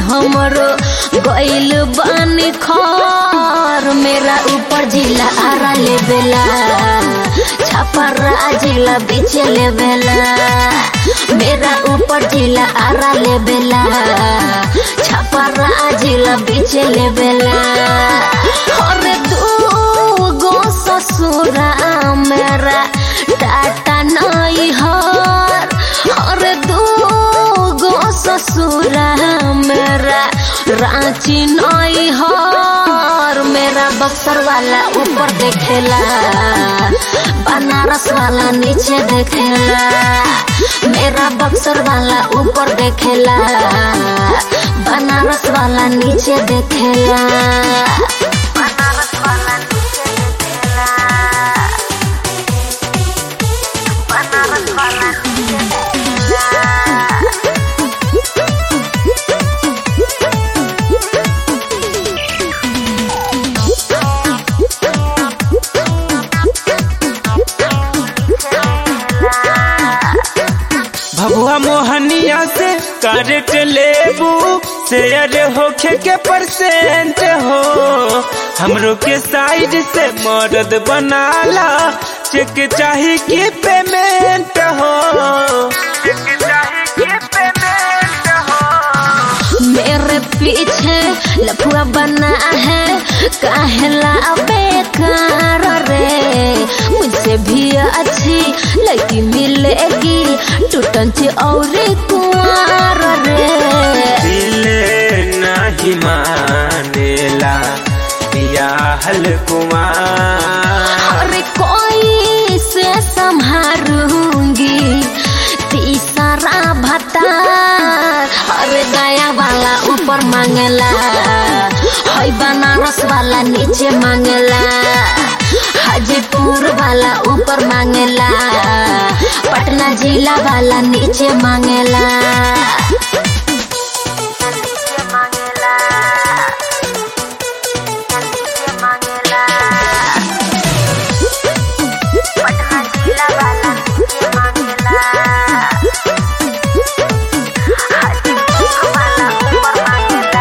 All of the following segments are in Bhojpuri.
हमरो गइल बानी खर मेरा ऊपर जिला आरा लेबेला छापरा जिला बीच लेबेला मेरा ऊपर जिला आरा लेबेला छापरा जिला बीच लेबेला और दू गो ससुरा मेरा टाटा नहीं हर और दू गो ससुरा मेरा रांची नहीं हर मेरा बक्सर वाला ऊपर देखेला बनारस वाला नीचे देखेला मेरा बक्सर वाला ऊपर देखेला बनारस वाला नीचे देखेला बनारस वाला नीचे देखेला बनारस वाला नीचे देखेला भभुआ मोहनिया से करट लेबू शेयर होखे के परसेंट हो हमरो के साइड से मर्द बनाला चेक चाही की पेमेंट हो चेक चाही की पेमेंट हो मेरे पीछे लफुआ बना है काहेला बेकार रे मुझसे भी अच्छी लड़की मिलेगी टूटन से और कुआर रे दिल नहीं मानेला बियाहल कुमार अरे कोई से संभारूंगी तीसरा भत्ता अरे दया वाला ऊपर मांगला हई बनारस वाला नीचे मांगला हाजीपुर वाला ऊपर मांगला पटना जिला वाला नीचे मांगला नीचे मांगला नीचे मांगला पटना जिला वाला नीचे मांगला हाजीपुर वाला ऊपर मांगला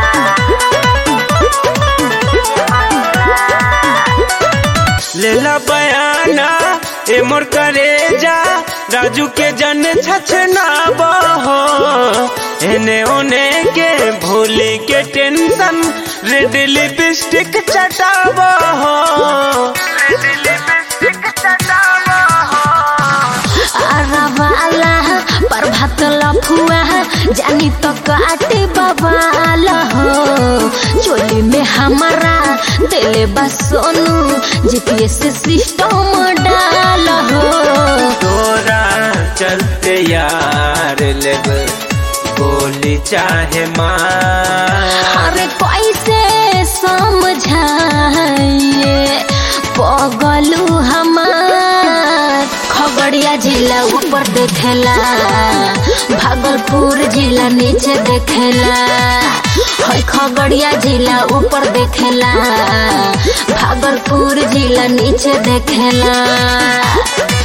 नीचे मांगला लेला बयाना ए मोर करे जा राजू के जन छछना बहो एने ओने के भूले के टेंशन रेड लिपस्टिक चटाबो रेड लिपस्टिक चटाबो अरवाला प्रभात लफुआ जानी तो काटे बवाला हो चोली में हमारा दिले बस सोनू जीपीएस सिस्टम डाल हो तोरा चलते यार लेब गोली चाहे मार अरे कैसे समझाइए पगलू हमार खगड़िया जिला ऊपर देखेला भागलपुर जिला नीचे देखेला हई खगड़िया जिला ऊपर देखेला भागलपुर जिला नीचे देखेला